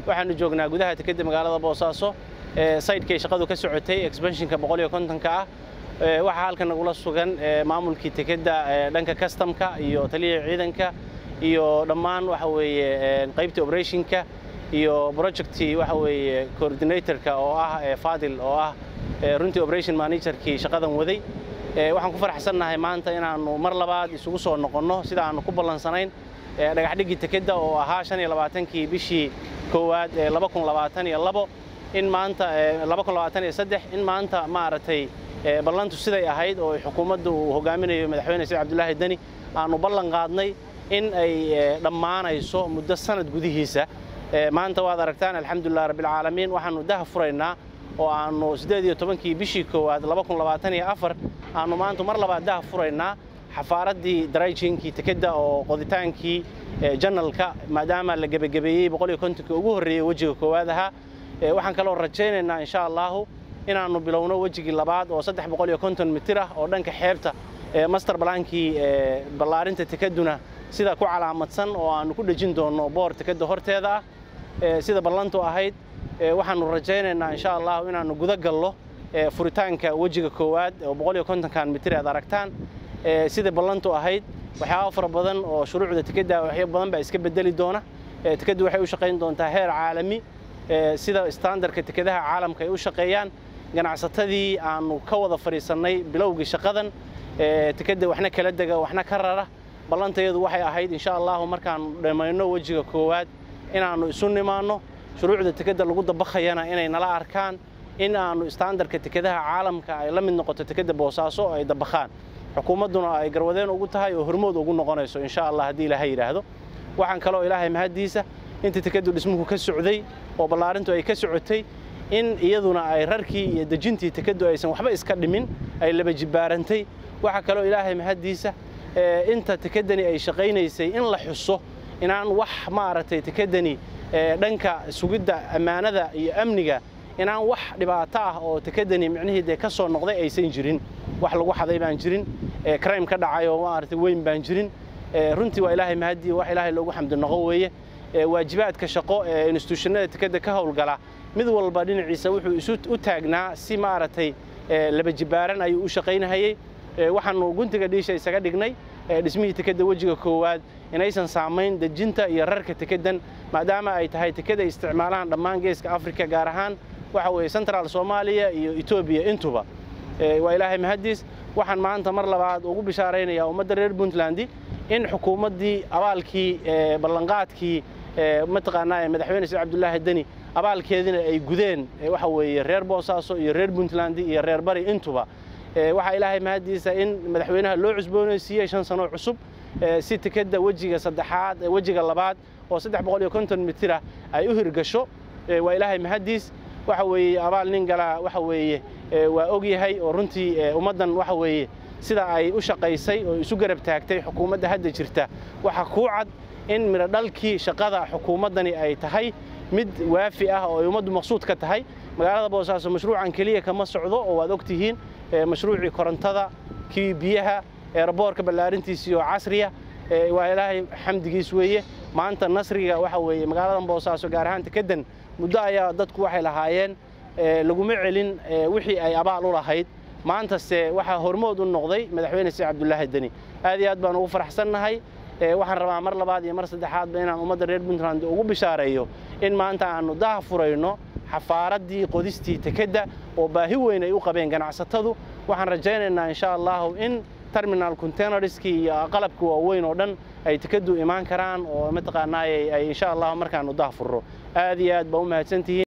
waxaanu joognaa gudaha tekeda magaalada boosaaso saydhkay shaqadu ka socotay exbanshinka boqol iyo kontonka ah waxaa halkan nagula sugan maamulkii tekeda dhanka kastamka iyo taliya ciidanka iyo dhammaan waxa weeye qaybtii operationka iyo projectii waxa weeye coordinatorka oo ah fadil oo ah runtii operation managerkii shaqadan waday waxaan ku faraxsannahay maanta inaannu mar labaad isugu soo noqonno sida aannu ku ballansanayn dhagaxdhiggii tekeda oo ahaa shan iyo labaatankii bishii koowaad ee laba kun labaatan iyo labo in maanta laba kun labaatan iyo saddex in maanta maaragtay ballantu siday ahayd oo xukuumadda uu hogaaminayo madaxweyne said cabdulaahi deni aannu ballan qaadnay in ay dhammaanayso muddo sanad gudihiisa maanta waad aragtaan alxamdulilah rabbilcaalamiin waxaannu daha furaynaa oo aannu siddeed iyo tobankii bishii koowaad laba kun labaatan iyo afar aannu maanta mar labaad daha furaynaa xafaaraddii darayjinkii tekeda oo qoditaankii janalka maadaama la gebagabeeyey boqol iyo kontonkii ugu horreeyey wejiga koowaad ahaa waxaan kaloo rajaynaynaa insha allaahu inaannu bilowno wejigii labaad oo saddex boqol iyo konton mitir ah oo dhanka xeebta master balaankii ballaarinta tekeduna sida ku calaamadsan oo aannu ku dhejin doonno boor tekeda horteeda ah sida ballantu ahayd waxaannu rajaynaynaa insha allahu inaannu guda gallo furitaanka wejiga koowaad oo boqol iyo kontonkan mitir aad aragtaan sida ballantu ahayd waxyaaba fara badan oo shuruucda tekeda waxyo badan baa iska bedeli doona tekeddu waxay u shaqayn doontaa heer caalami sida standardka tekadaha caalamka ay u shaqeeyaan ganacsatadii aannu ka wada fadhiisannay bilowgii shaqadan tekeda waxna kala dega waxna ka rara ballantayadu waxay ahayd insha allahu markaannu dhammayno wejiga koowaad inaannu isu nimaanno shuruucda tekeda lagu dabakhayana inay nala arkaan in aannu standardka tekadaha caalamka ay la mid noqoto tekeda boosaaso ay dabakhaan xukuumadduna ay garwadeen ugu tahay oo hormood ugu noqonayso insha allah haddii ilaahay yidhaahdo waxaan kaloo ilaahay mahaddiisa inta tekadu dhismuhu ka socday oo ballaarintu ay ka socotay in iyaduna ay rarkii iyo dejintii tekadu aysan waxba iska dhimin ay laba jibbaarantay waxaa kaloo ilaahay mahaddiisa inta tekedani ay shaqaynaysay in la xuso inaan wax maaragtay tekedani dhanka sugidda ammaanada iyo amniga inaan wax dhibaato ah oo tekedani micnihii dee ka soo noqday aysan jirin wax lagu xaday baan jirin crime ka dhacay oo maaragtay weyn baan jirin runtii waa ilaahay mahadii wax ilaahay loogu xamdi noqo weeye waajibaadka shaqo ee institutionada tekeda ka howlgala mid walba dhinaciisa wuxuu isu u taagnaa si maaragtay laba jibbaaran ayuu u shaqaynahayey waxaannu guntiga dhiisha isaga dhignay dhismihii tekeda wejiga koowaad inaysan saamayn dejinta iyo rarka tekedan maadaama ay tahay tekeda isticmaalahan dhammaan geeska afrika gaar ahaan waxa weeye central soomaaliya iyo etoobiya intuba waa ilaahay mahaddiis waxaan maanta mar labaad ugu bishaaraynayaa ummadda reer puntland in xukuumaddii abaalkii ballanqaadkii mataqaanaa madaxweyne said cabdulaahi deni abaalkeedina ay gudeen waxa weeye reer boosaaso iyo reer puntland iyo reer bari intuba waxaa ilaahay mahaddiisa in madaxweynaha loo cusboonaysiiyey shan sano cusub si tekeda wejiga saddexaad wejiga labaad oo saddex boqol iyo konton mitirah ay u hirgasho waa ilaahay mahaddiis waxa weeye abaal nin galaa waxa weeye waa og yahay oo runtii ummaddan waxa weeye sida ay u shaqaysay oo isu garab taagtay xukuumadda hadda jirta waxaa kuu cad in midho dhalkii shaqada xukuumaddani ay tahay mid waafi ah oo ay ummaddu maqsuud ka tahay magaalada boosaaso mashruucan keliya kama socdo oo waad og tihiin mashruucii korontada kii biyaha eeraboorka ballaarintiisii oo casriya waa ilaahay xamdigiis weeye maanta nasriga waxa weeye magaaladan boosaaso gaar ahaan tekedan muddo ayaa dadku waxay lahaayeen laguma celin wixii ay abaal u lahayd maantase waxaa hormood u noqday madaxweyne said cabdulaahi deni aad iyo aad baan ugu faraxsannahay waxaan rabaa mar labaad iyo mar saddexaadba inaan ummadda reer puntland ugu bishaareeyo in maanta aannu daha furayno xafaaraddii qodistii tekedda oo baahi weyn ay u qabeen ganacsatadu waxaan rajaynaynaa insha allahu in terminal containerskii iyo qalabka waaweyn oo dhan ay tekeddu imaan karaan oo mataqaanaa ay insha allahu markaannu daha furro aad iyo aad baa u mahadsantihiin